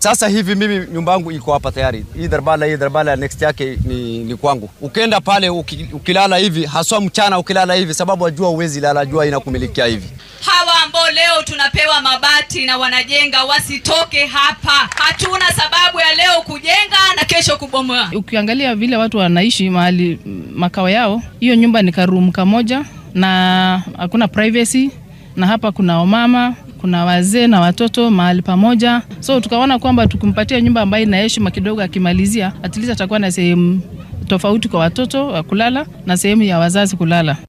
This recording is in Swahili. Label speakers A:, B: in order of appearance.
A: Sasa hivi mimi nyumba yangu iko hapa tayari, hii darbala hii darbala next yake ni, ni kwangu. Ukenda pale uki, ukilala hivi haswa mchana ukilala hivi, sababu ajua uwezi lala, jua inakumilikia hivi.
B: Hawa ambao leo tunapewa mabati na wanajenga wasitoke hapa. Hatuna sababu ya leo kujenga na kesho kubomoa.
C: Ukiangalia vile watu wanaishi mahali makao yao, hiyo nyumba ni karumu kamoja na hakuna privacy, na hapa kuna wamama kuna wazee na watoto mahali pamoja, so tukaona kwamba tukimpatia nyumba ambayo ina heshima kidogo, akimalizia at least atakuwa na sehemu tofauti kwa watoto wa kulala na sehemu ya wazazi kulala.